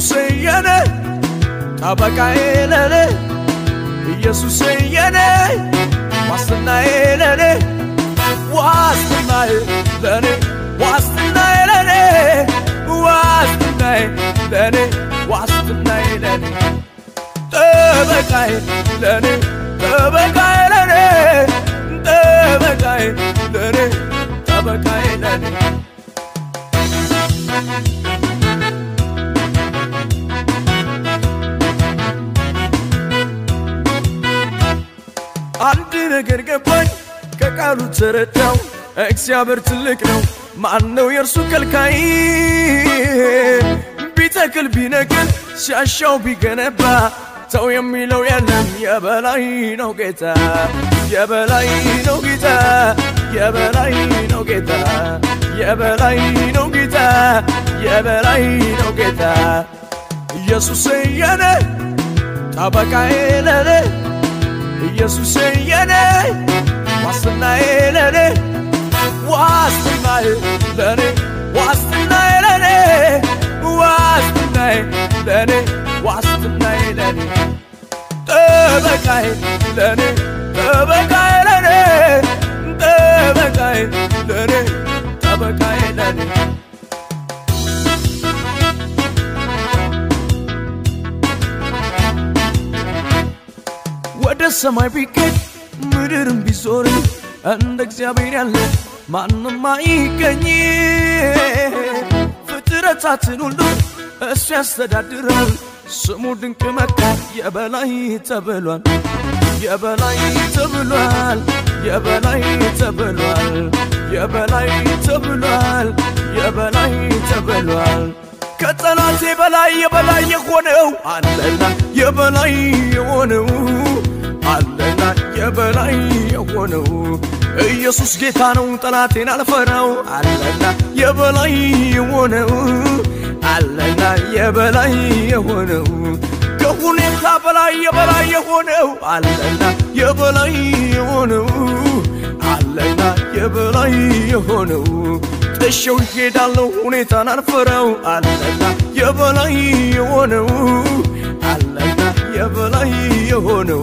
ኢየሱስ የኔ ጠበቃዬ ለኔ ኢየሱስ የኔ ዋስትናዬ ለኔ ዋስትናዬ ለኔ ዋስትናዬ ለኔ ዋስትናዬ ለኔ ዋስትናዬ ለኔ ጠበቃዬ ለኔ ጠበቃዬ ለኔ ጠበቃዬ ለኔ ጠበቃዬ ለኔ አንድ ነገር ገባኝ ከቃሉ ተረዳው እግዚአብሔር ትልቅ ነው ማን ነው የእርሱ ከልካይ ቢተክል ቢነቅል ሲያሻው ቢገነባ ሰው የሚለው የለም የበላይ ነው ጌታ የበላይ ነው ጌታ የበላይ ነው ጌታ የበላይ ነው ጌታ የበላይ ነው ጌታ ኢየሱስ የኔ ጠበቃዬ ለኔ ኢየሱስ የኔ ዋስትናዬ ለኔ ዋስትናዬ ለኔ ዋስትናዬ ለኔ ዋስትናዬ ለኔ ዋስትናዬ ለኔ ጠበቃዬ ለኔ ጠበቃዬ ለኔ ጠበቃዬ ለኔ ጠበቃዬ ለኔ ወደ ሰማይ ቢገኝ ምድርም ቢዞር እንደ እግዚአብሔር ያለ ማንም አይገኝ። ፍጥረታትን ሁሉ እሱ ያስተዳድራል። ስሙ ድንቅ መካር የበላይ ተብሏል፣ የበላይ ተብሏል፣ የበላይ ተብሏል፣ የበላይ ተብሏል፣ የበላይ ተብሏል። ከጠላቴ በላይ የበላይ የሆነው አለና የበላይ የሆነው አለና የበላይ የሆነው ኢየሱስ ጌታ ነው፣ ጠላቴን አልፈራው አለና የበላይ የሆነው አለና የበላይ የሆነው ከሁኔታ በላይ የበላይ የሆነው አለና የበላይ የሆነው አለና የበላይ የሆነው ጥሼው ይሄዳለሁ ሁኔታን አልፈራው አለና የበላይ የሆነው አለና የበላይ የሆነው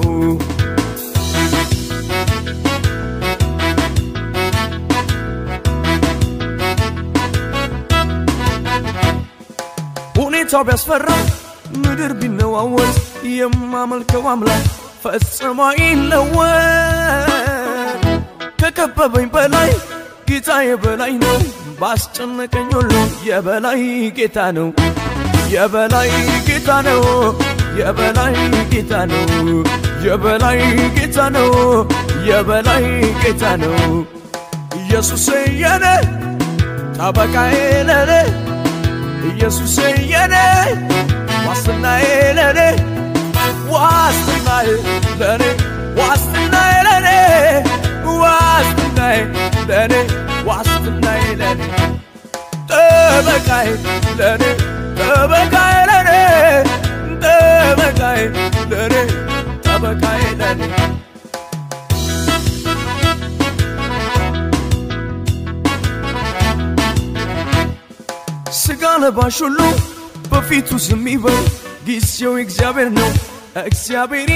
ሁኔታው ቢያስፈራ ምድር ቢነዋወጥ የማመልከው አምላክ ፈጽሞ ይለወጥ ከከበበኝ በላይ ጌታ የበላይ ነው ባስጨነቀኝ ሁሉ የበላይ ጌታ ነው የበላይ ጌታ ነው የበላይ ጌታ ነው የበላይ ጌታ ነው የበላይ ጌታ ነው ኢየሱስ የኔ ጠበቃዬ ለኔ ኢየሱስ የኔ ዋስትናዬ ለኔ ዋስትናዬ ለኔ ዋስትናዬ ለኔ ዋስትናዬ ለኔ ዋስትናዬ ለኔ ጠበቃዬ ለኔ ጠበቃዬ ለኔ ጠበቃዬ ለኔ ጠበቃዬ ለኔ ስጋ ለባሽ ሁሉ በፊቱ ዝም ይበል፣ ጊዜው እግዚአብሔር ነው። እግዚአብሔር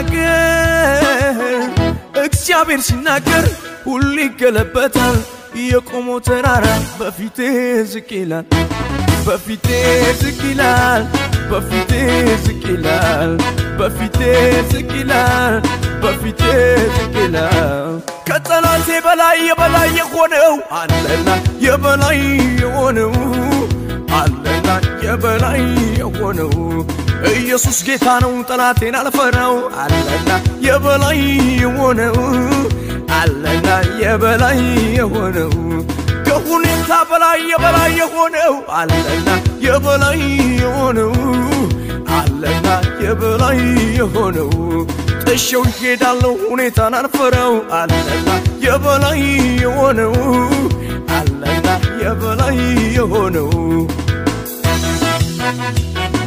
ይናገር፣ እግዚአብሔር ሲናገር ሁሉ ይገለበታል። የቆመው ተራራ በፊቴ ዝቅ ይላል፣ በፊቴ ዝቅ ይላል፣ በፊቴ ዝቅ ይላል፣ በፊቴ ዝቅ ይላል፣ በፊቴ ዝቅ ይላል። ከጠላቴ በላይ የበላይ የሆነው አለና የበላይ የሆነው አለና የበላይ የሆነው ኢየሱስ ጌታ ነው፣ ጠላቴን አልፈራው አለና የበላይ የሆነው አለና የበላይ የሆነው ከሁኔታ በላይ የበላይ የሆነው አለና የበላይ የሆነው አለና የበላይ የሆነው ጥሼው ይሄዳለሁ ሁኔታን አልፈራው አለና የበላይ የሆነው አለና የበላይ የሆነው